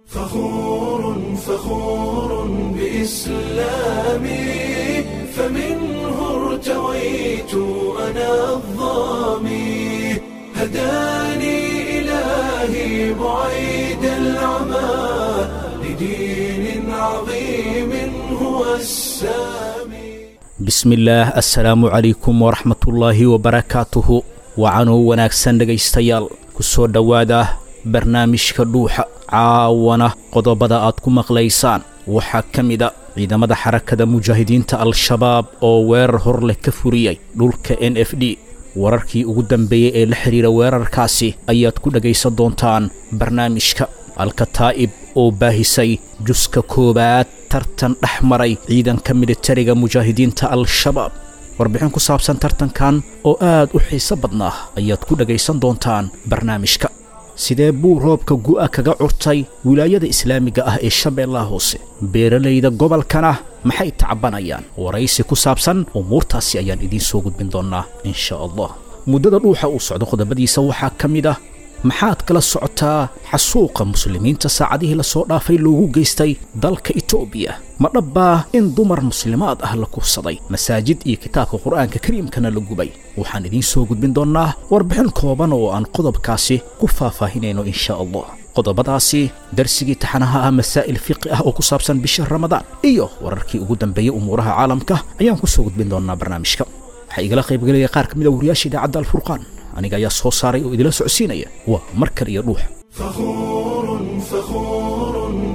فخور فخور بإسلامي فمنه ارتويت أنا الظامي هداني إلهي بعيد العمى لدين عظيم هو السامي bismillaah assalaamu calaykum waraxmatullaahi wabarakaatuhu wacanoo wanaagsan dhegaystayaal ku soo dhowaada barnaamijka dhuuxa caawana qodobada aad ku maqlaysaan waxaa ka mida ciidamada xarakada mujaahidiinta al-shabaab oo weerar hor leh ka furiyey dhulka n f d wararkii ugu dambeeyey ee la xidhiira weerarkaasi ayaad ku dhegaysan doontaan barnaamijka alkataa'ib oo baahisay juska koowaad tartan dhex maray ciidanka militariga mujaahidiinta al-shabaab warbixin ku saabsan tartankan oo aad u xiiso badnaa ayaad ku dhegaysan doontaan barnaamijka sidee buu roobka gu'a kaga curtay wilaayada islaamiga ah ee shabeellaha hoose beeralayda gobolkana maxay tacbanayaan waraysi ku saabsan umuurtaasi ayaan idiin soo gudbin doonnaa insha allah muddada dhuuxa uu socdo qodobadiisa waxaa ka mid ah maxaad kala socotaa xasuuqa muslimiinta saacadihii lasoo dhaafay loogu geystay dalka etoobiya ma dhabbaa in dumar muslimaad ah la kufsaday masaajid iyo kitaabka qur'aanka kariimkana la gubay waxaan idiin soo gudbin doonnaa warbixin kooban oo aan qodobkaasi ku faahfaahinayno insha allah qodobadaasi darsigii taxanaha ah masaa'il fiqi ah oo ku saabsan bisha ramadaan iyo wararkii ugu dambeeyey umuuraha caalamka ayaan ku soo gudbin doonnaa barnaamijka waxaa igala qaybgelaya qaar ka mid a wariyaasha idaacadda alfurqaan aniga ayaa soo saaray oo idila socodsiinaya waa mar kale iyo dhuux فخور فخور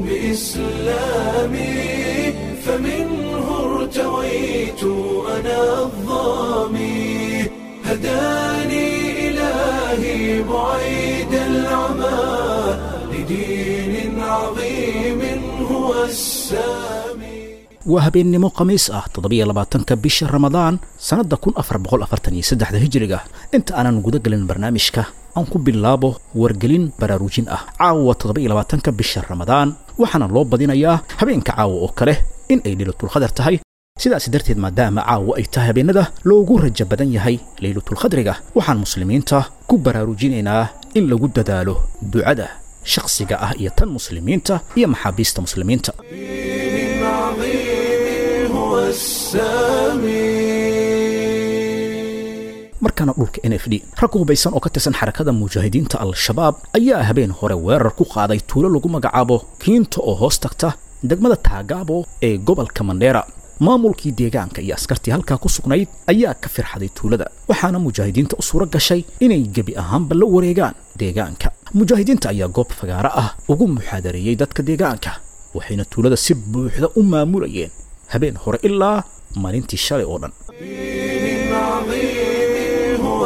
بإسلامي فمنه ارتويت أنا الظامي هداني إلهي بعيد العمى لدين عظيم هو السامي waa habeennimo khamiis ah toddobiyo labaatanka bisha ramadaan sannadda kun afar boqol afartan iyo saddexda hijiriga inta aanan guda gelin barnaamijka aan ku bilaabo wargelin baraarujin ah caawa toddoba-iyo labaatanka bisha ramadaan waxaana loo badinayaa habeenka caawa oo kale in ay leylatulkhadar tahay sidaas darteed maadaama caawa ay tahay habeenada loogu rajo badan yahay leylatulkhadriga waxaan muslimiinta ku baraarujinaynaa in lagu dadaalo ducada shakhsiga ah iyo tan muslimiinta iyo maxaabiista muslimiinta دين عظيم هو السامي markaana dhulka n f d rag hubaysan oo ka tirsan xarakada mujaahidiinta al-shabaab ayaa habeen hore weerar ku qaaday tuulo lagu magacaabo kiinta oo hoos tagta degmada taagaabo ee gobolka mandheera maamulkii deegaanka iyo askartii halkaa ku sugnayd ayaa ka firxaday tuulada waxaana mujaahidiinta u suuro gashay inay gebi ahaanba la wareegaan deegaanka mujaahidiinta ayaa goob fagaaro ah ugu muxaadareeyey dadka deegaanka waxayna tuulada si buuxda u maamulayeen habeen hore ilaa maalintii shalay oo dhan دين عظيم هو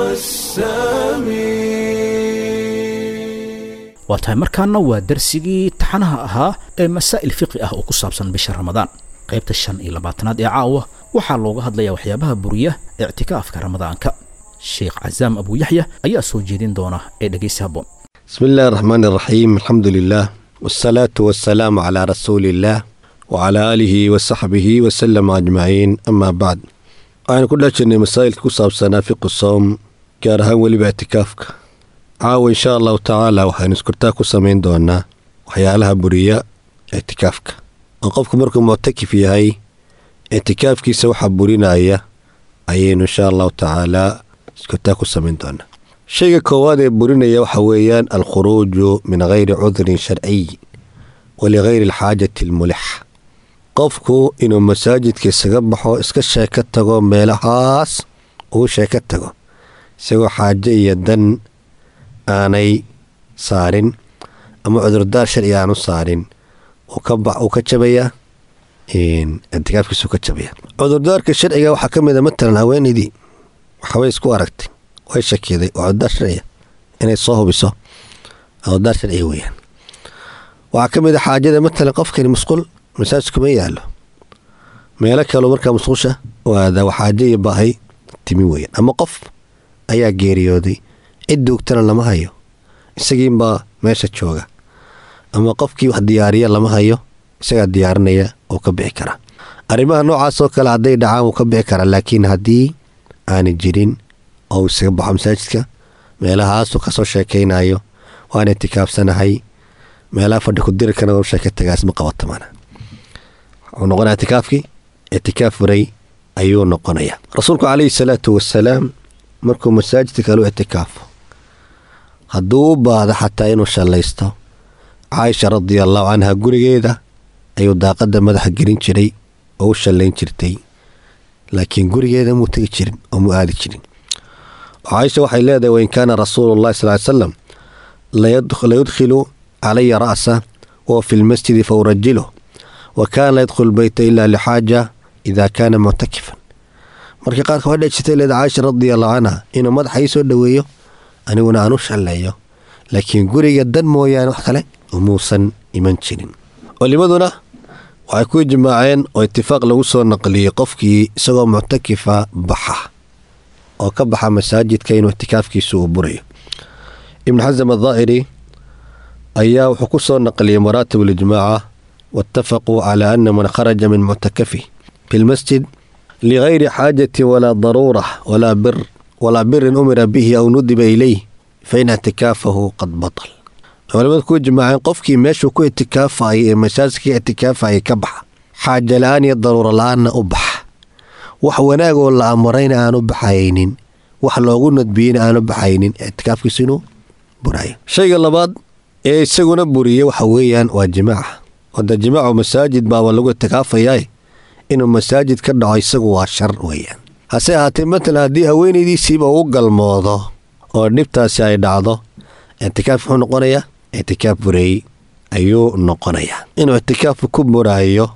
السامي waa tahay markaana waa darsigii taxanaha ahaa ee masaa'il fiqi ah oo ku saabsan bisha ramadaan qaybta shan iyo labaatanaad ee caawa waxaa looga hadlayaa waxyaabaha buriya ictikaafka ramadaanka sheekh casaam abuuyaxya ayaa soo jeedin doona ee dhegaysi habboon بسم الله الرحمن الرحيم الحمد لله والصلاة والسلام على رسول الله وعلى آله وصحبه وسلم أجمعين أما بعد waxaynu ku dhajirnay masaa'ilka ku saabsanaa fiqu soom gaar ahaan weliba ictikaafka caawa insha allahu tacaala waxaynu iskurtaa ku samayn doonaa waxyaalaha buriya ictikaafka oo qofku markuu muctakif yahay ictikaafkiisa waxaa burinaya ayaynu insha allahu tacaala iskurtaa ku samayn doonaa shayga koowaad ee burinaya waxa weeyaan alkhuruuju min gayri cudrin sharciy waligayri alxaajati almulix qofku inuu masaajidka isaga baxo iska sheeko tago meelahaas uu sheeko tago isagoo xaajo iyo dan aanay saarin ama cudurdaar sharci aanu saarin uu ka jabaya ictikaafkiisu ka jabaya cudurdaarka sharciga waxaa ka mid a matalan haweenaydii waxbay isku aragtay way shakiday waa cudurdaar sharciya inay soo hubiso cudurdaar sharciya weeyaan waxaa ka mid a xaajada matalan qofkani musqul masaajidkuma yaalo meelo kaleo markaa musqusha waada waxaajo iyo baahay timi weeyaan ama qof ayaa geeriyooday cid duugtana lama hayo isagiinbaa meesha jooga ama qofkii wax diyaariya lama hayo isagaa diyaarinaya oo ka bixi karaa arrimaha noocaas oo kale hadday dhacaan wuu ka bixi karaa laakiin haddii aanay jirin oo uu isaga baxo masaajidka meelahaasuu kasoo sheekaynayo waan itikaafsanahay meelaha fadhi ku diri kana nolosha ka tagaas ma qabato mana wuxuu noqonaya itikaafkii itikaaf furay ayuu noqonayaa rasuulku calayhi salaatu wasalaam markuu masaajidka kale u itikaafo hadduu u baahdo xataa inuu shallaysto caaisha radia allahu canha gurigeeda ayuu daaqadda madaxa gelin jiray oo u shallayn jirtay laakiin gurigeeda muu tegi jirin oo mu aadi jirin caaisha waxay leedahay wain kaana rasuulu llahi sal ly salam layudkhilu calaya ra'sa wa fi lmasjidi faurajiluh wa kaana la yadkhulu beyta ila lixaaja ida kaana muctakifan markii qaarka waxay dhejitay leeda caaisha radia allahu canha inuu madaxa ii soo dhoweeyo aniguna aan u shalleeyo laakiin guriga dan mooyaane wax kale umuusan iman jirin culimaduna waxay ku ijmaaceen oo itifaaq lagu soo naqliyey qofkii isagoo muctakifa baxa oo ka baxa masaajidka inuu itikaafkiisu uu burayo ibnu xasam addaa'iri ayaa wuxuu ku soo naqliyey maraatib alijmaaca waatafaquu calaa ana man kharaja min muctakafi fi lmasjid ligayri xaajatin walaa daruura walaa bir walaa birin umira bihi aw nudiba ilayh fa in ictikaafahu qad batal culamadu ku ijmaaceen qofkii meeshuu ku itikaafayay ee masaajidka itikaafayay ka baxa xaaja la-aan iyo daruuro la-aanna u baxa wax wanaagoo la amrayna aanu baxaynin wax loogu nadbiyeyna aanu baxaynin itikaafkiisu inuu burayo shayga labaad ee isaguna buriyey waxa weeyaan waa jimaaca wada jimaacu masaajid baaba lagu itikaafayaa inuu masaajid ka dhaco isagu waa shar weeyaan hase ahaatee matalan haddii haweenaydiisiiba uu galmoodo oo dhibtaasi ay dhacdo ictikaaf muxuu noqonayaa ictikaaf bureey ayuu noqonayaa inuu ictikaafku ku buraayo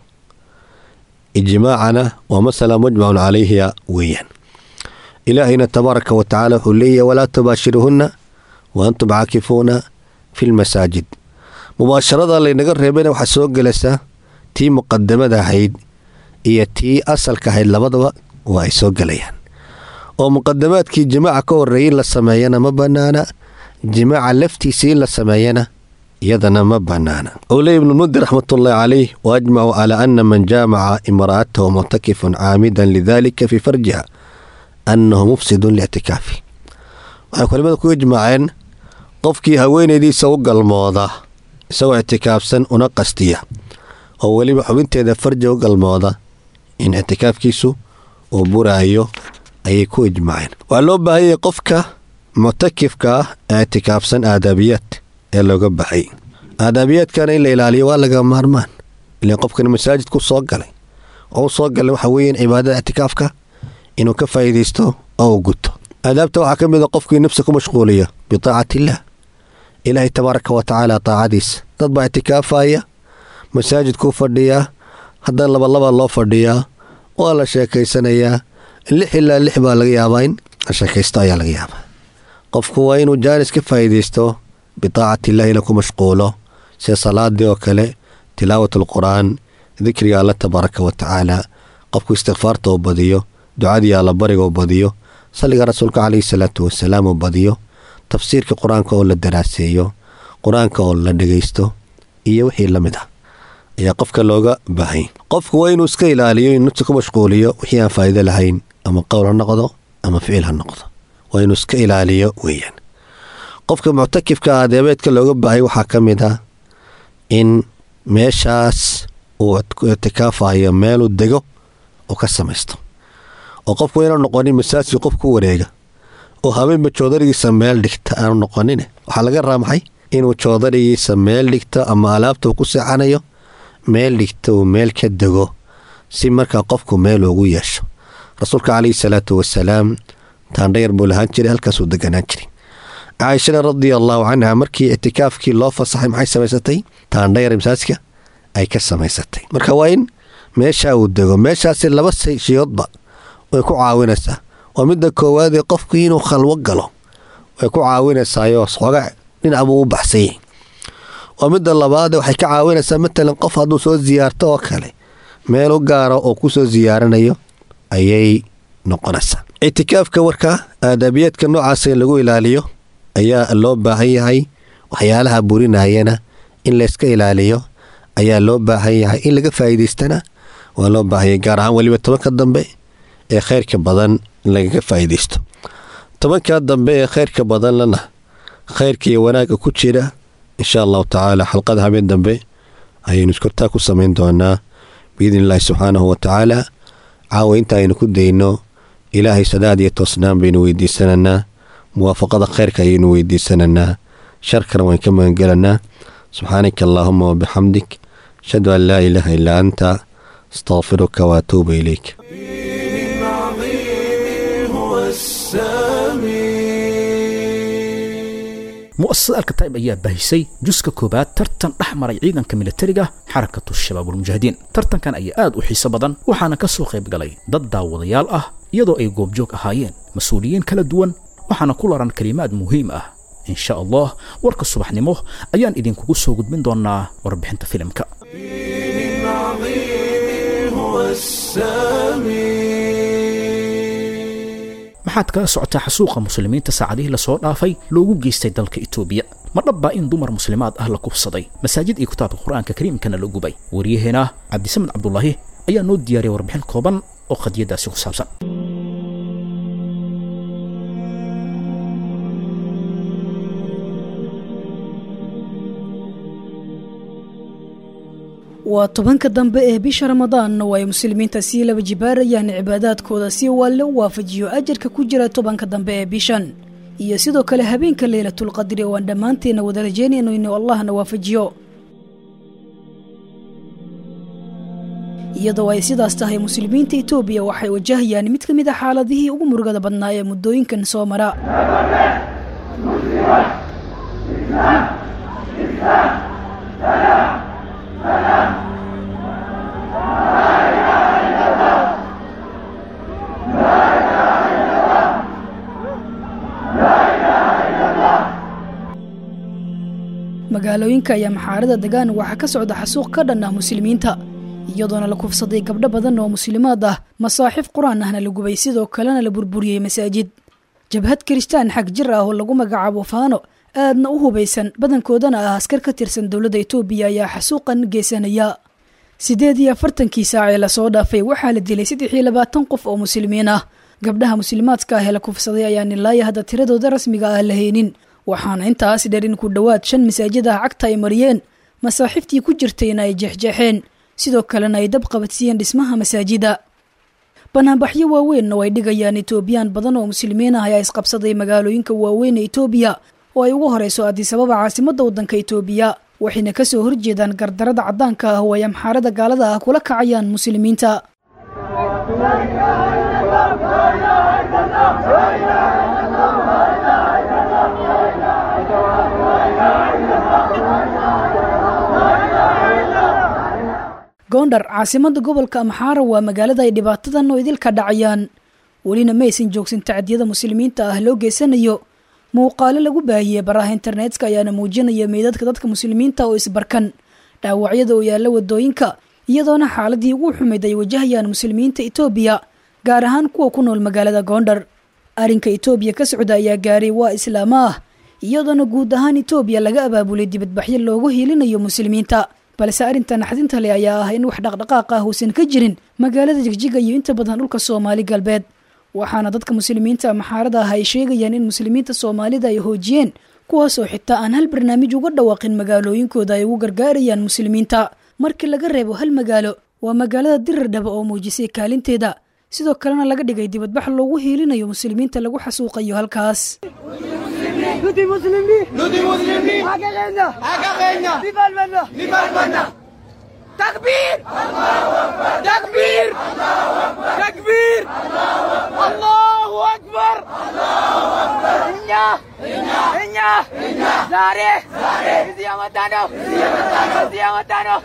ijmaacana waa masala mujmacun calayhiya weeyaan ilaahayna tabaaraka wa tacaala wuxuu leeyahay walaa tubaashiruhunna wa antum caakifuuna fi lmasaajid mubaasharada laynaga reebayna waxaa soo gelaysaa tii muqadamada ahayd iyo tii asalka ahayd labadaba waa ay soo gelayaan oo muqadamaadkii jimaaca ka horreeyay in la sameeyana ma bannaana jimaaca laftiisii in la sameeyana iyadana ma bannaana owley ibnulmudir raxmatullaahi calayh wa ajmacu calaa ana man jaamaca imra'atahu muctakifun caamidan lidalika fii farjiha annahu mufsidun liictikaafi waxay culimada ku ijmaaceen qofkii haweenaydiisa u galmooda isagoo ictikaafsan una qastiya oo weliba xubinteeda farji u galmooda in ictikaafkiisu uu buraayo ayay ku ijmaaceen waxaa loo baahanyay qofka muctakifka ah ee ictikaafsan aadaabiyaad ee looga baxay aadaabiyaadkana in la ilaaliyo waa laga maarmaan ilan qofkan masaajidku soo galay oo u soo galay waxa weeyaan cibaadada ictikaafka inuu ka faa'iidaysto oo uu guto aadaabta waxaa ka mid a qofkii nafsa ku mashquuliya bitaacati illaah ilaahay tabaaraka wa tacaala taacadiisa dad baa ictikaafaya masaajidkuu fadhiyaa haddana labalaba loo fadhiyaa waa la sheekaysanayaa lix ilaa lix baa laga yaabaa in la sheekaysto ayaa laga yaabaa qofku waa inuu jaanis ka faa'iidaysto bitaacati illahi ina ku mashquulo sida salaadii oo kale tilaawat alqur'aan dikriga alla tabaaraka wa tacaala qofku istikfaarta uu badiyo ducadii alla bariga uu badiyo salliga rasuulka calayhi salaatu wasalaam uu badiyo tafsiirka qur-aanka oo la daraaseeyo qur-aanka oo la dhegaysto iyo wixii la mid ah ayaa qofka looga baahanya qofku waa inuu iska ilaaliyo inuu nafta ku mashquuliyo wixii aan faa'iido lahayn ama qowl ha noqdo ama ficil ha noqdo waa inuu iska ilaaliyo weeyaan qofka muctakifka adeebeedka looga baahaya waxaa ka mid ah in meeshaas uu ictikaafayo meeluu dego oo ka samaysto oo qofku waa inuu noqonin masaajid qof ku wareega oo habeenba joodarigiisa meel dhigta aanu noqonin waxaa laga raa maxay inuu joodarigiisa meel dhigto ama alaabta uu ku seexanayo meel dhigta uu meel ka dego si markaa qofku meel ugu yeesho rasuulka calayhi salaatu wasalaam taandhayar buu lahaan jiray halkaasuu deganaan jiray caaishana radia allaahu canha markii ictikaafkii loo fasaxay maxay samaysatay taandhayar masaajka ay ka samaysatay marka waa in meeshaa uu dego meeshaasi laba shiyoodba way ku caawinaysaa waa midda koowaadee qofku inuu khalwo galo way ku caawinaysaayoo xooga dhinac buu u baxsanyay waa midda labaade waxay ka caawinaysaa matalan qof hadduu soo siyaarto oo kale meel u gaara oo ku soo siyaaranayo ayay noqonaysaa ictikaafka warka aadaabiyaadka noocaasa in lagu ilaaliyo ayaa loo baahan yahay waxyaalaha burinayana in layska ilaaliyo ayaa loo baahan yahay in laga faa'iidaystana waa loo baahanyay gaar ahaan weliba tobanka dambe ee khayrka badan in lagaga faa'iidaysto tobankaa dambe ee khayrka badanlana khayrka iyo wanaagga ku jira insha allahu tacaala xalqada habeen dambe ayaynu iskortaa ku samayn doonaa biidni illaahi subxaanahu wa tacaala caawa inta aynu ku dayno ilaahay sadaad iyo toosnaan baynu weydiisananaa muwaafaqada khayrka ayaynu weydiisananaa sharkana waan ka magangelanaa subxaanaka allaahuma wabixamdik ashhadu an laa ilaaha illaa anta astaqfiruka waatuuba ilayk العظيم هو السامي mu'asasada alkataib ayaa baahisay juska koobaad tartan dhex maray ciidanka militariga xarakatu shabaabulmujaahidiin tartankan ayaa aad u xiiso badan waxaana ka soo qayb galay dad daawadayaal ah iyadoo ay goobjoog ahaayeen mas-uuliyiin kala duwan waxaana ku laran kelimaad muhiim ah insha allah warka subaxnimo ayaan idinkugu soo gudbin doonaa warbixinta filimka العظيم هو السامي maxaad kala socotaa xasuuqa muslimiinta saacadihii lasoo dhaafay loogu geystay dalka itoobiya ma dhabbaa in dumar muslimaad ah la kufsaday masaajid iyo kitaabka qur-aanka kariimkana la gubay waryaheena cabdisamed cabdulaahi ayaa noo diyaariyay warbixin kooban oo qadiyadaasi ku saabsan waa tobanka dambe ee bisha ramadaanna oo ay muslimiinta sii laba jibaarayaan cibaadaadkooda si waalle u waafajiyo ajarka ku jira tobanka dambe ee bishan iyo sidoo kale habeenka leylatulqadri oo aan dhammaanteena wada rajeynayno inuu allahna waafajiyo iyadoo ay sidaas tahay muslimiinta itoobiya waxay wajahayaan mid ka mid a xaaladihii ugu murugada badnaa ee muddooyinkan soo mara magaalooyinka ayaa maxaarada degaan waxaa ka socda xasuuq ka dhan ah muslimiinta iyadoona la kufsaday gabdho badan oo muslimaad ah masaaxif qur-aan ahna la gubay sidoo kalena la burburiyey masaajid jabhad kiristaan xag jir ah oo lagu magacaabo faano aadna u hubaysan badankoodana ah askar ka tirsan dowladda itoobiya ayaa xasuuqan geysanaya siddeed iyo afartankii saac ee lasoo dhaafay waxaa la dilay saddex iyo labaatan qof oo muslimiin ah gabdhaha muslimaadka ah ee la kufsaday ayaan ilaaya hadda tiradooda rasmiga ah la haynin waxaana intaas dheer in ku dhowaad shan masaajid ah cagta ay mariyeen masaaxiftii ku jirtayna ay jeexjeexeen sidoo kalena ay dab qabadsiiyeen dhismaha masaajida banaanbaxyo waaweynna oo ay dhigayaan etoobiyaan badan oo muslimiin ah ayaa isqabsaday magaalooyinka waaweyn ee etoobiya oo ay ugu horeyso adisababa caasimadda waddanka itoobiya waxayna ka soo horjeedaan gardarada caddaanka ah oo ay amxaarada gaalada ah kula kacayaan muslimiinta goondhar caasimada gobolka amxaara waa magaalada ay dhibaatadan oo idilka dhacayaan welina ma aysan joogsan tacdiyada muslimiinta ah loo geysanayo muuqaalo lagu baahiyey baraha internetka ayaana muujinaya meydadka dadka muslimiinta oo isbarkan dhaawacyada oo yaalla wadooyinka iyadoona xaaladii ugu xumayd ay wajahayaan muslimiinta itoobiya gaar ahaan kuwa ku nool magaalada goondhar arrinka itoobiya ka socda ayaa gaaray waa islaamo ah iyadoona guud ahaan itoobiya laga abaabulay dibadbaxyo loogu hiilinayo muslimiinta balse arrinta naxdinta leh ayaa ah in wax dhaqdhaqaaq ah uusan ka jirin magaalada jigjiga iyo inta badan dhulka soomaali galbeed waxaana dadka muslimiinta maxaarada ah ay sheegayaan in muslimiinta soomaalida ay hoojiyeen kuwaasoo xitaa aan hal barnaamij uga dhawaaqin magaalooyinkooda ay ugu gargaarayaan muslimiinta markii laga reebo hal magaalo waa magaalada dirirdhaba oo muujisay kaalinteeda sidoo kalena laga dhigay dibadbax loogu hiilinayo muslimiinta lagu xasuuqayo halkaas Tutti muslimi! Tutti muslimi! Hakegenya! Hakegenya! Difalmenna! Difalmenna! Takbir! Takbir! Takbir! Allahu Akbar! Inya! Inya! Zare! Bizi amatano! Bizi amatano!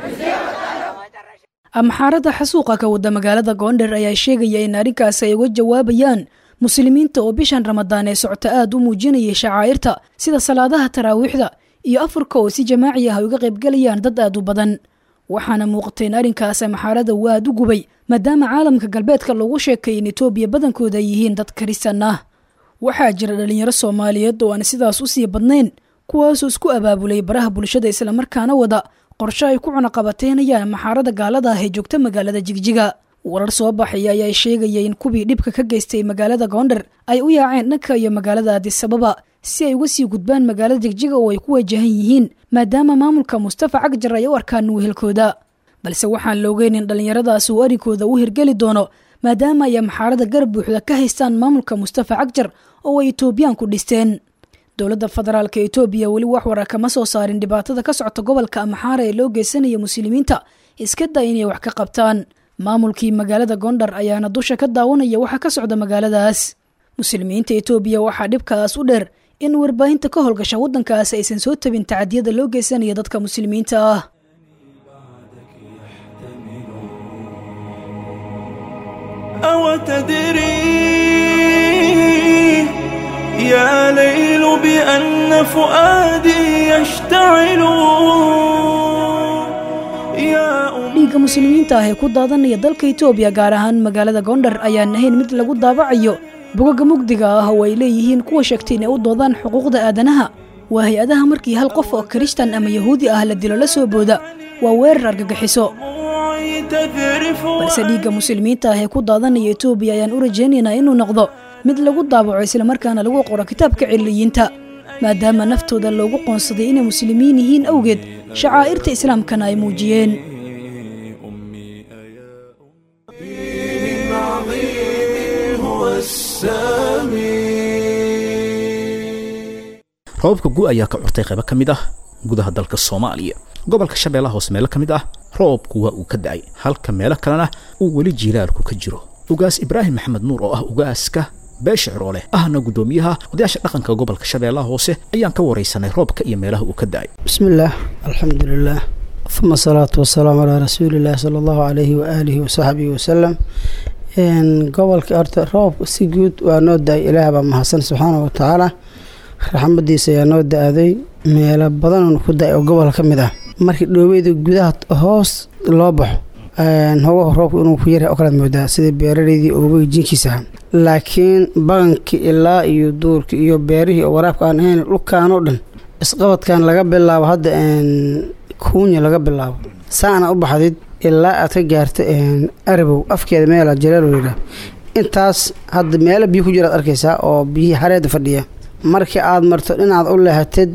amxaarada xasuuqa ka wada magaalada goondher ayaa sheegaya in arrinkaas ay uga jawaabayaan muslimiinta oo bishan ramadaan ee socota aad u muujinayay shacaa'irta sida salaadaha taraawiixda iyo afurka oo si jamaaci ah ay uga qaybgalayaan dad aad u badan waxaana muuqatay in arrinkaas amxaarada uu aad u gubay maadaama caalamka galbeedka loogu sheekay in etoobiya badankooda ay yihiin dad karistan ah waxaa jira dhalinyaro soomaaliyeed oo aan sidaas u sii badnayn kuwaasoo isku abaabulay baraha bulshada islamarkaana wada qorshe ay ku cunaqabateynayaan maxaarada gaalada ah ee joogta magaalada jigjiga warar soo baxaya ayaa sheegaya in kuwii dhibka ka geystay magaalada goondher ay u yaaceen dhanka iyo magaalada adisababa si ay uga sii gudbaan magaalada jigjiga oo ay ku wajahan yihiin maadaama maamulka mustafa cagjar ay u arkaan wehelkooda balse waxaan la ogeyn in dhallinyaradaas uu arrinkooda u hirgeli doono maadaama ay amxaarada garab buuxda ka haystaan maamulka mustafa cagjar oo ay etoobiyaan ku dhisteen dowladda federaalka etoobiya weli wax wara kama soo saarin dhibaatada ka socota gobolka amxaara ee loo geysanaya muslimiinta iska daa inay wax ka qabtaan maamulkii magaalada gondar ayaana dusha ka daawanaya waxa ka socda magaaladaas muslimiinta etoobiya waxaa dhibkaas u dheer in warbaahinta ka howlgasha waddankaas aysan soo tabin tacadiyada loo geysanaya dadka muslimiinta ah أو تدري يا ليل بأن فؤادي يشتعل يا أم dhiigga muslimiinta ah ee ku daadanaya dalka etoobiya gaar ahaan magaalada gondar ayaan ahayn mid lagu daabacayo bogaga mugdiga ah oo ay leeyihiin kuwa sheegtay inay u doodaan xuquuqda aadanaha waa hay-adaha markii hal qof oo kirishtan ama yahuudi ah la dilo la soo booda waa weerar argagixiso دموعي تذرف balse dhiigga muslimiinta ah ee ku daadanaya etoobiya ayaan u rajaynaynaa inuu noqdo mid lagu daabaco islamarkaana lagu qoro kitaabka ciliyiinta maadaama naftooda loogu qoonsaday inay muslimiin yihiin awgeed shacaa'irta islaamkana ay muujiyeen دين عظيم هو السامي roobabka gu ayaa ka curtay qaybo ka mid ah gudaha dalka soomaaliya gobolka shabeellaha hoose meelo ka mid ah roobku waa uu ka da'ay halka meelo kalena uu weli jiilaalku ka jiro ugaas ibraahim maxamed nuur oo ah ugaaska beesha ciroole ahna guddoomiyaha odayaasha dhaqanka gobolka shabeellaha hoose ayaan ka waraysanay roobka iyo meelaha uu ka da'ay بسم الله الحمد لله ثم الصلاة والسلام على رسول الله صلى الله عليه وآله وصحبه وسلم إن قبل كأرت روب سجود ونود إله بمحسن سبحانه وتعالى raxmadiisa ayaa noo da-aday meelo badan oon ku da-ay oo gobolka ka mid ah markii dhoobeyda gudaha hoos loo baxo hogaha roobka inuu ku yaryahay oo kalaad moodaa sida beeraleydii oobay jinkiisa ah laakiin baqankii ilaa iyo duurka iyo beerihii oo waraabka aan ahayn dhulkaan oo dhan isqabadkan laga bilaabo hadda kuunya laga bilaabo saana u baxdid ilaa aad ka gaarta arabow afkeeda meela jaleelo yidhaah intaas hadda meelo biyo ku jiraad arkaysaa oo biyihii hareeda fadhiya markii aad marto dhinaad u lehatid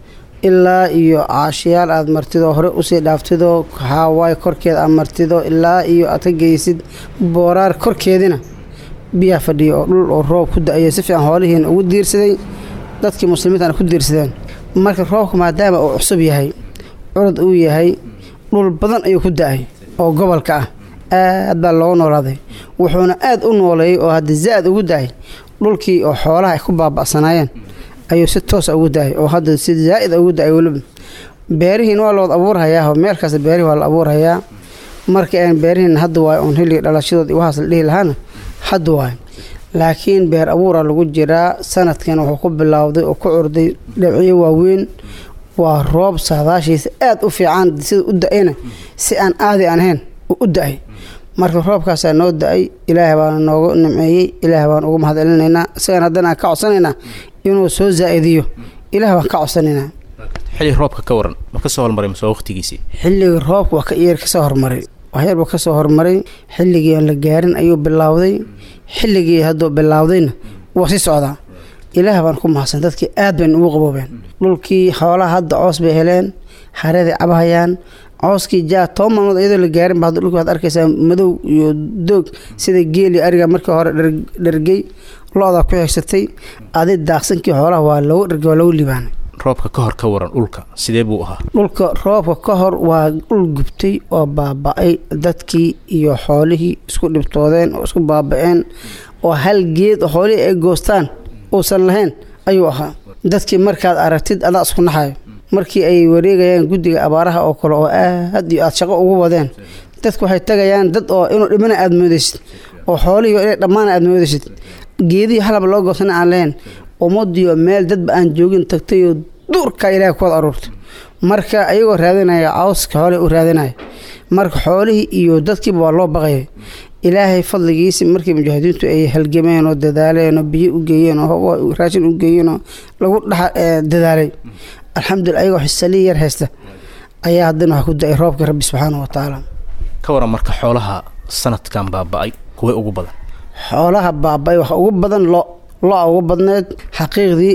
ilaa iyo caashiyaal aad martidoo hore usii dhaaftidoo haawaay korkeeda aad martidoo ilaa iyo aad ka geysid booraar korkeedina biyaha fadhiya oo dhul oo roob ku da-aya si fiican hoolihiina ugu diirsaday dadkii muslimiintana ku diirsadeen marka roobka maadaama uu cusub yahay curud uu yahay dhul badan ayuu ku da-ay oo gobolka ah aad baa looga noolaaday wuxuuna aad u nooleeyey oo hadda za-ad ugu da-ay dhulkii oo xoolaha ay ku baaba'sanaayeen ayuu si toosa ugu da-ay oo hadda si zaa'id ugu da-ay weliba beerihiin waa lawada abuurhayaa meelkaas beerihi waa la abuurhayaa marka aan beerihiin hadda waay oon xilliga dhalashadood iyo waxaas la dhihi lahaana hadda waay laakiin beer abuura lagu jiraa sanadkan wuxuu ku bilowday oo ku curday dhabciyo waaweyn waa roob saadaashiisa aad u fiican sida u da-ayna si aan aadi aan ahayn u da-ay marka roobkaasaa noo da-ay ilaahay baana noogu nimceeyey ilaahay baan ugu mahadcelinaynaa isagan haddana aan ka codsanaynaa inuu soo zaa-idiyo ilaah baan ka codsanaynaa xilli roobka ka waran ma ka soo hormaray mase waqtigiisii xilligii roobka waa ka iyar kasoo hormaray waxyar buu kasoo hormaray xilligii aan la gaarin ayuu bilowday xilligii hadduu bilowdayna waa sii socdaa ilaah baan ku mahadsan dadkii aad bayna ugu qaboobeen dhulkii xoolaha hadda coos bay heleen hareeday cabahayaan cooskii jaa toban maalmood iyadoo la gaarin ba hadda dhulkii waad arkaysaa madow iyo doog sida geeli ariga markii hore dhergey lo-daa ku xigsatay adi daaqsankii xoolaha waa lagu dhergey waa lagu libaanay roobka ka hor ka waran dhulka sidee buu ahaa dhulka roobka ka hor waa dhul gubtay oo baaba-ay dadkii iyo xoolihii isku dhibtoodeen oo isku baaba-een oo hal geed oo xoolihii ay goostaan uusan lahayn ayuu ahaa dadkii markaad aragtid adaa isku naxayo markii ay wareegayaan guddiga abaaraha oo kale oo aad iyo aad shaqo ugu wadeen dadku waxay tagayaan dad oo inuu dhimana aad moodaysid oo xoolihii inay dhammaana aad moodaysid geedihii halaba loo goosana aan lahayn ummadiyo meel dadba aan joogin tagtayoo duurkaa ilaahay kuwad aruurtay marka ayagoo raadinaya cawska xoolihii u raadinaya marka xoolihii iyo dadkiiba waa loo baqaya ilaahay fadligiisi markii mujaahidiintu ay halgameen oo dadaaleen oo biyo u geeyeen oo raashin u geeyeen oo lagu dhex dadaalay alxamdulila ayagoo xisaliyi yar haysta ayaa haddana waxaa ku da-ay roobka rabbi subxaana wa tacaala ka waran marka xoolaha sanadkan baaba-ay kuway ugu badan xoolaha baaba-ay waxa ugu badan lo lo-a ugu badneed xaqiiqdii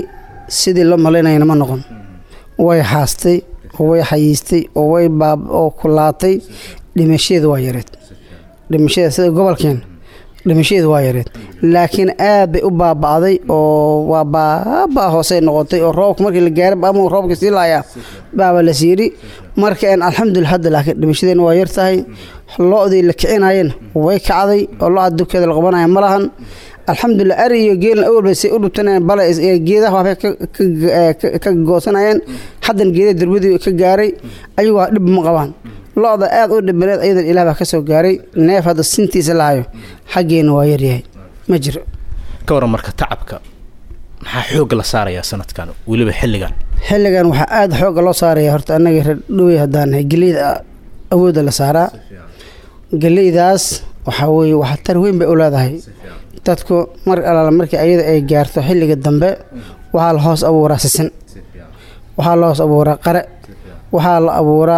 sidii loo malaynayana ma noqon way haastay oo way xayiistay oo way baab oo kulaatay dhimashadeedu waa yareed dhimashada sida gobolkeen dhimashadeedu waa yareed laakiin aad bay u baaba'day oo waa baaba hoosey noqotay oo roobka markii la gaara ama roobka sii laayaa baaba la siiri marka een alxamdulillah hadda laakiin dhimashadeena waa yar tahay lo-dii la kicinayeen way kacday oo lo-a dubkeeda la qabanaya ma lahan alxamdulilah ari iyo geelna awalba say u dhubtanayeen bale geedaha waxbay ka goosanayeen haddan geedaha durbadii ka gaaray ayagu waa dhib ma qabaan lo-da aad u dhibaneed ayadan ilaah baa ka soo gaaray neef hadda sintiisa lahayo xaggeena waa yaryahay ma jiro ka waran marka tacabka maxaa xoogga la saarayaa sanadkan weliba xilligan xilligan waxaa aada xoogga loo saaraya horta annaga reer dhowey haddaan nahay geleyda awoodda la saaraa geleydaas waxaa weeye waxtar weyn bay u leedahay dadku mar alaala markii ayada ay gaarto xilliga dambe waxaa la hoos abuuraa sisin waxaa la hoos abuuraa qare waxaa la abuuraa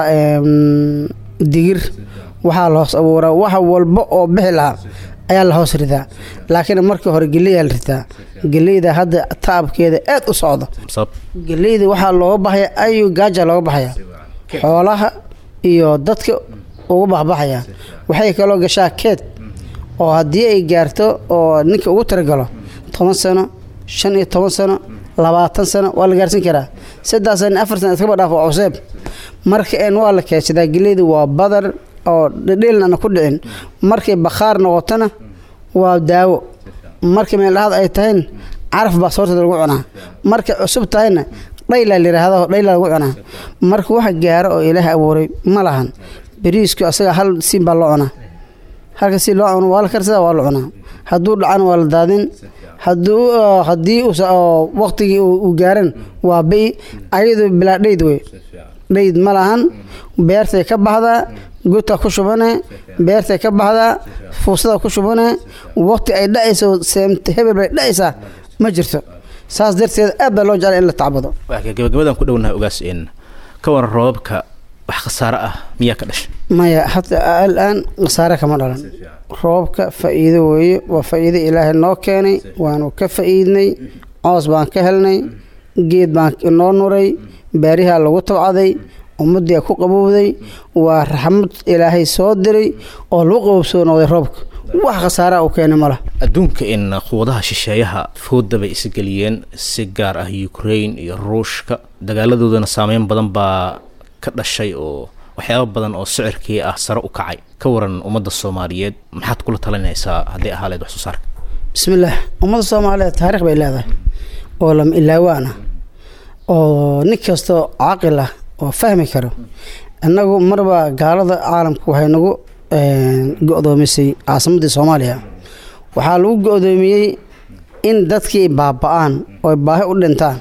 digir waxaa la hoos abuuraa wax walba oo bixi lahaa ayaa la hoos ridaa laakiin markii hore geleydaa la ritaa geleyda hadda taabkeeda aad u socdo geleyda waxaa looga baxaya ayu gaaja looga baxaya xoolaha iyo dadka ugu baxbaxaya waxay kaloo gashaa keed oo haddii ay gaarto oo ninka ugu talagalo toban sano shan iyo toban sano labaatan sano waa la gaarsan karaa saddex sano afar sano iskaba dhaaf waa cuseeb marka een waa la keedsadaa geleyda waa badar oo dhedheelnana ku dhicin markay bakhaar noqotona waa daawo markay meeldhahaad ay tahayna caraf baa soorteeda lagu cunaa markay cusub tahayna dhaylaa layidhaahdo dhaylaa lagu cunaa marka waxa gaaro oo ilaahay abuuray ma lahan beriisku asaga hal siin baa loo cunaa halka si loo cuno waa la karsadaa waa la cunaa hadduu dhacana waa la daadin hadduu haddii waqtigii uu gaaran waa bai ayadu bilaa dhayd wey dhayd ma lahan beertay ka baxdaa guta ku shubane beertay ka baxdaa fuusada ku shubane waqti ay dhacayso seemt hebel bay dhacaysaa ma jirto saas darteed aad baa loo jeclay in la tacbado gabagabadan ku dhownahay ogaas in ka waran roobabka wax khasaare ah miyaa ka dhashay maya hata al-aan khasaare kama dhalan roobka faa'iido weeye waa faa'iido ilaahay noo keenay waanu ka faa'iidnay coos baan ka helnay geed baan noo nuray baarihaa lagu tabcaday ummaddii ku qabowday waa raxmad ilaahay soo diray oo lagu qabowsoo noqday roobka wax khasaaraa uu keenay mala adduunka in quwadaha shisheeyaha fooda bay isgeliyeen si gaar ah ukraine iyo ruushka dagaaladoodana saameyn badan baa ka dhashay oo waxyaaba badan oo sicirkii ah sare u kacay ka waran ummadda soomaaliyeed maxaad kula talinaysaa hadday ahaaleed wax soo saarka bismillaah ummadda soomaaliyeed taariikh bay leedahay oo lama ilaawaan ah oo nin kastoo caaqil ah oo fahmi karo innagu marba gaalada caalamku waxay nagu go-doomisay caasimaddii soomaaliya waxaa lagu go-doomiyey in dadkii baaba-aan oo baahi u dhintaan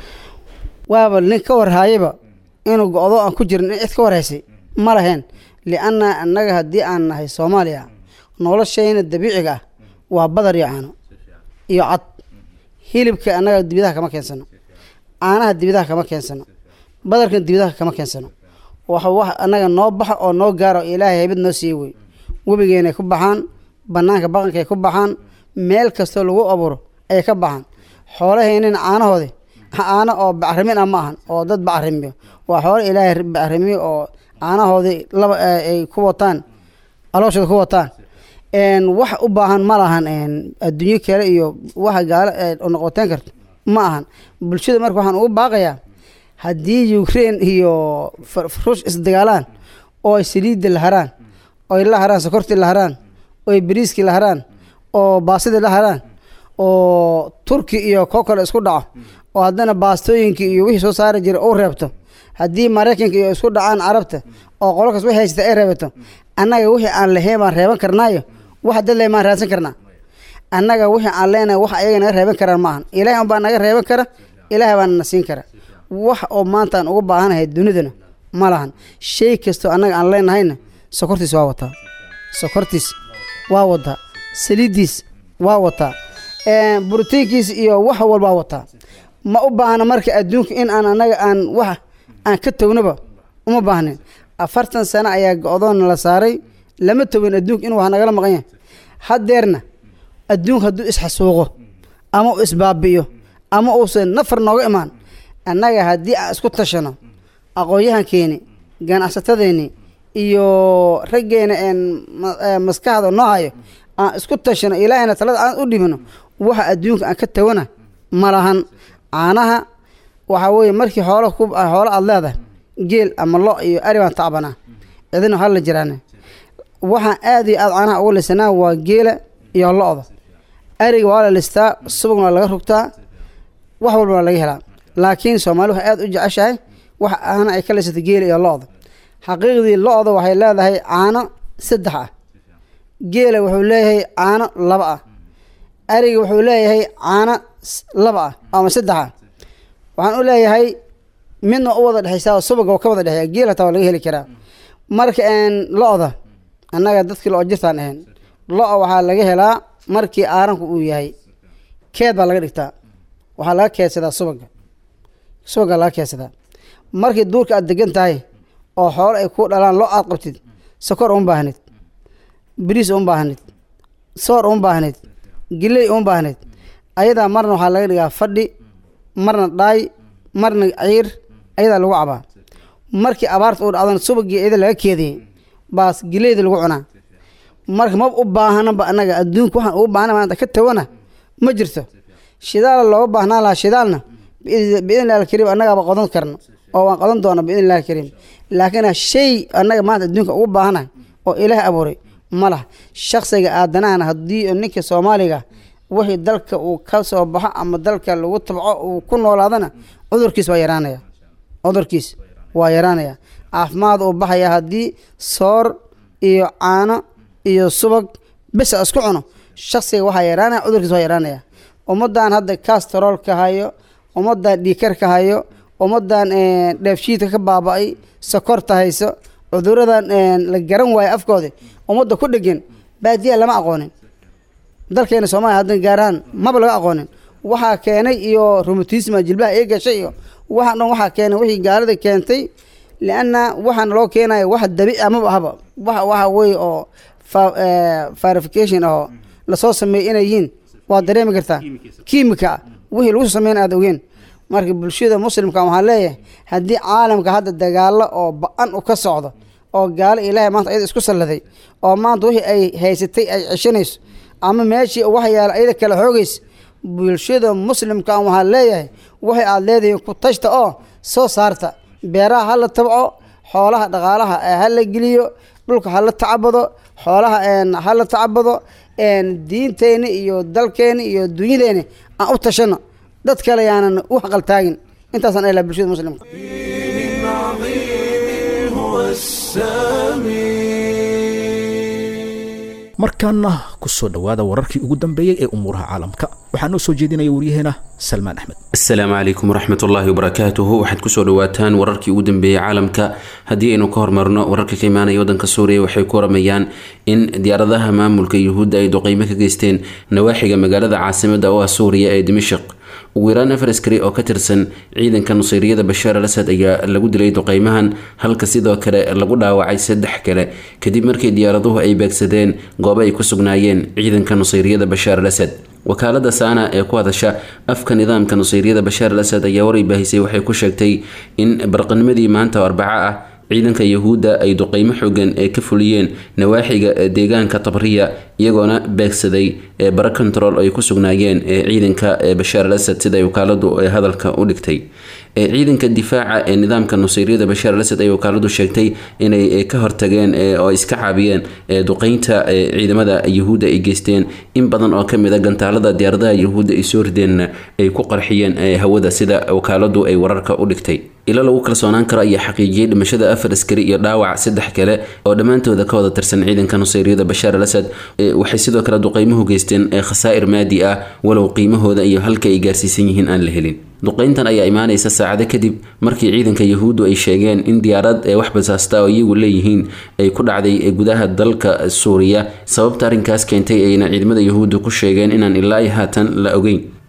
waaba nin ka warhaayaba inuu go-do aan ku jirin in cid ka warhaysay ma lahayn lianna annaga haddii aan nahay soomaaliya noloshayna dabiiciga ah waa badar iyo caano iyo cad hilibka annaga dibadaha kama keensano caanaha dibadaha kama keensano badarkan dibadaha kama keensano waxa wax annaga noo baxa oo noo gaaro ilaahay haybad noo siiye wey webigeenay ku baxaan bannaanka baqankay ku baxaan meel kastoo lagu abuuro ayay ka baxaan xoolaheynina caanahoodi caano oo bacrimin ah ma ahan oo dad bacrimiyo waa xoolo ilaahay bacrimiyo oo caanahoodii laba ay ku wataan alooshooda ku wataan wax u baahan ma lahan adduunyo kale iyo waxa gaalo noqoteen karto ma ahan bulshada marka waxaan ugu baaqayaa haddii ukraine iyo ruush isdagaalaan oo ay saliidda la haraan oo ay la haraan sokortii la haraan oo ay bariiskii la haraan oo baasidii la haraan oo turki iyo koo kale isku dhaco oo haddana baastooyinkii iyo wixii soo saari jiray uu reebto haddii maraykanka iyo isku dhacaan carabta oo qololkaas wixii haysata ay reebato annaga wixii aan lahayn baan reeban karnaayo waxa dad leh maan raadsan karnaa annaga wixii aan leenahay wax ayaga naga reeban karaan maahan ilaahay unbaa naga reeban kara ilaahay baana na siin kara wax oo maanta aan uga baahanahay dunidana ma lahan shay kastoo annaga aan leenahayna sokortiis waa wataa sokortiis waa wataa saliiddiis waa wataa brotiinkiis iyo wax walbaa wataa ma u baahna marka adduunka in aan annaga aan wax aan ka tognaba uma baahnin afartan sano ayaa go-doonna la saaray lama togin adduunka in wax nagala maqan yahay haddeerna adduunka hadduu isxasuuqo ama u isbaabi'iyo ama uusan nafar nooga imaan annaga haddii aan isku tashano aqoon-yahankeeni ganacsatadeeni iyo raggeena een maskaxda noo hayo aan isku tashano ilaahayna talada aan u dhibino waxa adduunka aan ka tawana ma lahan caanaha waxaa weeye markii xoolo ku xoolo aada leedahay geel ama lo iyo ari baan tacbanaa cidina waxaa la jiraane waxaan aad iyo aad caanaha uga lisanaa waa geela iyo lo-da ariga waa la listaa subagna waa laga rugtaa wax walba waa laga helaa laakiin soomaali waxay aad u jeceshahay wax aana ay ka lisatay geela iyo lo-da xaqiiqdii lo-da waxay leedahay caano saddex ah geela wuxuu leeyahay caano laba ah ariga wuxuu leeyahay caano laba ah ama saddex ah waxaan u leeyahay midna u wada dhexaysaa subaga oo ka wada dhexeeya geel hataa waa laga heli karaa marka lo-da annaga dadkii lo jirtaan ahayn lo- waxaa laga helaa markii aaranku uu yahay keed baa laga dhigtaa waxaa laga keedsadaa subaga subaga laga keedsadaa markii duurka aad degan tahay oo xoolo ay ku dhalaan lo aad qabtid sokor uma baahnid bariis uma baahnid soor uma baahnid giley uma baahnid ayadaa marna waxaa laga dhigaa fadhi marna dhaay marna ciir ayadaa lagu cabaa markii abaarta u dhacdana subagii iyada laga keediyey baas gileyda lagu cunaa marka maba u baahanaba annaga adduunka waxaan ugu baahna maanta ka tawana ma jirto shidaala looga baahnaan lahaa shidaalna biidn illahi alkariim annagaaba qodan karno oo waan qodan doona biidn illahi alkariim laakiin shay annaga maanta adduunka ugu baahanahay oo ilaah abuuray ma laha shaksiga aadanahana haddii ninka soomaaliga wixii dalka uu ka soo baxo ama dalka lagu tabco uu ku noolaadana cudurkiis waa yaraanaya cudurkiis waa yaraanaya caafimaad uu baxaya haddii soor iyo caano iyo subag besa isku cuno shaksiga waxaa yaraanaya cudurkiis waa yaraanaya ummadan hadda castarolka hayo ummadan dhiikarka hayo ummadan dheefshiidka ka baaba-ay sokorta hayso cuduradan la garan waayo afkooda ummadda ku dhegan baadiya lama aqoonin dalkeena soomaaliya haddan gaarahaan maba laga aqoonin waxaa keenay iyo romatisma jilbaha ee gashay iyo waxaan dhan waxaa keenay wixii gaalada keentay lianna waxaana loo keenaya wax dabiici amaba ahaba wax waxa weeye oo verification ahoo lasoo sameeyey inay yihiin waad dareemi kartaa kiimika wixii lagu soo sameyn aad ogeen marka bulshada muslimka waxaan leeyahay haddii caalamka hadda dagaalo oo ba-an u ka socdo oo gaalo ilaahay maanta ayada isku salladay oo maanta wixii ay haysatay ay ceshanayso ama meeshii wax yaala ayada kala xoogaysa bulshada muslimka waxaan leeyahay waxay aad leedahiin ku tashta oo soo saarta beeraha ha la tabco xoolaha dhaqaalaha ha la geliyo dhulka ha la tacabado xoolaha ha la tacabado diinteeni iyo dalkeeni iyo dunyadeeni aan u tashano dad kale yaanan u haqaltaagin intaasaan ehlaa bulshada muslimka markaana ku soo dhowaada wararkii ugu dambeeyey ee umuuraha caalamka waxaa noo soo jeedinaya waryaheena salmaan axmed asalaamu calaykum waraxmat ullaahi wabarakaatuhu waxaad kusoo dhawaataan wararkii ugu dambeeyey caalamka haddii aynu ka hormarno wararka ka imaanaya waddanka suuriya waxay ku waramayaan in diyaaradaha maamulka yuhuudda ay duqeymo ka geysteen nawaaxiga magaalada caasimada oo ah suuriya ee dimashik ugu yaraan afar askari oo ka tirsan ciidanka nusayriyada bashaar al asad ayaa lagu dilay duqeymahan halka sidoo kale lagu dhaawacay saddex kale kadib markii diyaaraduhu ay beegsadeen goobo ay ku sugnaayeen ciidanka nusayriyada bashaar al asad wakaalada saana ee ku hadasha afka nidaamka nusayriyada bashaar al asad ayaa waray baahisay waxay ku sheegtay in barqanimadii maanta oo arbaco ah ciidanka yahuudda ay duqeymo xoogan ee ka fuliyeen nawaaxiga deegaanka tabriya iyagoona beegsaday bara control ay ku sugnaayeen ciidanka bashaar al asad sida ay wakaaladu hadalka u dhigtay ciidanka difaaca ee nidaamka nusayriyada bashaar al asad ay wakaaladu sheegtay inay ka hortageen oo iska caabiyeen duqeynta ciidamada yahuudda ay geysteen in badan oo kamid a gantaalada diyaaradaha yahuudda ay soo rideen ay ku qarxiyeen hawada sida wakaaladu ay wararka u dhigtay ilo lagu kalsoonaan karo ayaa xaqiijiyey dhimashada afar askari iyo dhaawac saddex kale oo dhammaantooda ka wada tirsan ciidanka nusayriyada bashaar al asad waxay sidoo kale duqeymuhu geysteen khasaa'ir maadi ah walow qiimahooda iyo halka ay gaarsiisan yihiin aan la helin duqeyntan ayaa imaanaysa saacado kadib markii ciidanka yahuuddu ay sheegeen in diyaarad ee wax basaasta oo iyagu leeyihiin ay ku dhacday gudaha dalka suuriya sababta arrinkaas keentay ayna ciidamada yahuuddu ku sheegeen inaan ilaa iyo haatan la ogeyn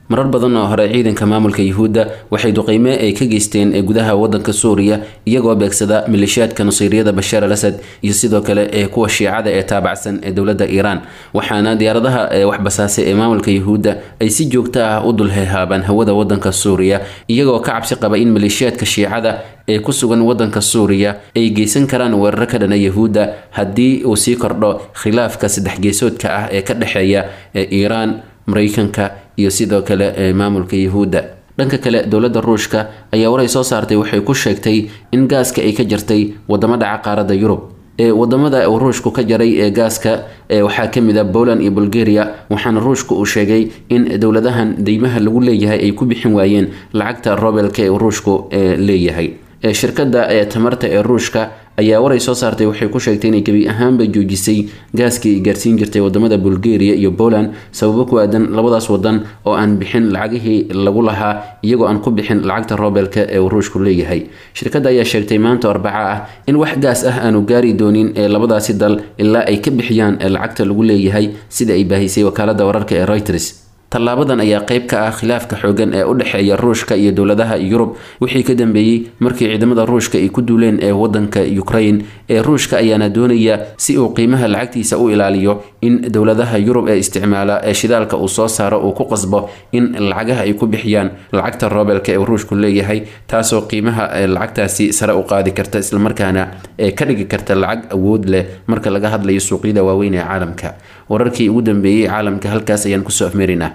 marar badan oo hore ciidanka maamulka yuhuudda waxay duqeyme ay ka geysteen ee gudaha wadanka suuriya iyagoo beegsada maleeshiyaadka nasiiriyada bashaar al asad iyo sidoo kale ee kuwa shiicada ee taabacsan ee dowladda iiraan waxaana diyaaradaha ee waxbasaasay ee maamulka yuhuudda ay si joogto ah u dulhehaabaan hawada wadanka suuriya iyagoo ka cabsi qaba in maleeshiyaadka shiicada ee ku sugan wadanka suuriya ay geysan karaan weeraro ka dhana yuhuudda haddii uu sii kordho khilaafka saddex geesoodka ah ee ka dhexeeya ee iiraan mareykanka iyo sidoo kale ee maamulka yuhuudda dhanka kale dowladda ruushka ayaa waray soo saartay waxay ku sheegtay in gaaska ay ka jartay wadamo dhaca qaaradda yurub ee wadamada uu ruushku ka jaray ee gaaska ee waxaa ka mid a poland iyo bulgaria waxaana ruushku uu sheegay in dowladahan deymaha lagu leeyahay ay ku bixin waayeen lacagta robelka ee ruushku ee leeyahay ee shirkadda ee tamarta ee ruushka ayaa waray soo saartay waxay ku sheegtay inay gebi ahaanba joojisay gaaskii ay gaarsiin jirtay wadamada bulgaria iyo poland sababo ku aadan labadaas wadan oo aan bixin lacagihii lagu lahaa iyagoo aan ku bixin lacagta robelka ee uu ruushku leeyahay shirkadda ayaa sheegtay maanta arbaca ah in wax gaas ah aanu gaari doonin ee labadaasi dal ilaa ay ka bixiyaan lacagta lagu leeyahay sida ay baahisay wakaalada wararka ee reuters tallaabadan ayaa qayb ka ah khilaafka xoogan ee u dhexeeya ruushka iyo dowladaha yurub wixii ka dambeeyey markii ciidamada ruushka ay ku duuleen ee wadanka ukraine ee ruushka ayaana doonaya si uu qiimaha lacagtiisa u ilaaliyo in dowladaha yurub ee isticmaala ee shidaalka uu soo saaro uu ku qasbo in lacagaha ay ku bixiyaan lacagta robelka ee ruushku leeyahay taasoo qiimaha lacagtaasi sare u qaadi karta islamarkaana ee ka dhigi karta lacag awood leh marka laga hadlayo suuqyada waaweyn ee caalamka wararkii ugu dambeeyey caalamka halkaas ayaan kusoo afmeerinaa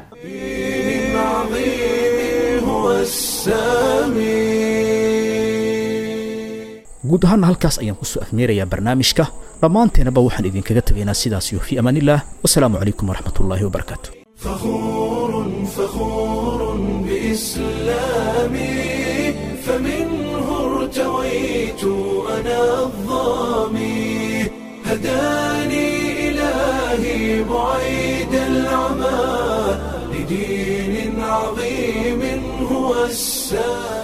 guud ahaana halkaas ayaan kusoo afmeerayaa barnaamijka dhammaanteenaba waxaan idinkaga tegaynaa sidaas iyo fii amaan illah wasalaamu calaykum waraxmat ullaahi wabarakaatu فخور فخور بإسلامي فمنه ارتويت أنا الظامي هداني إلهي بعيد العمى لدين عظيم هو السامي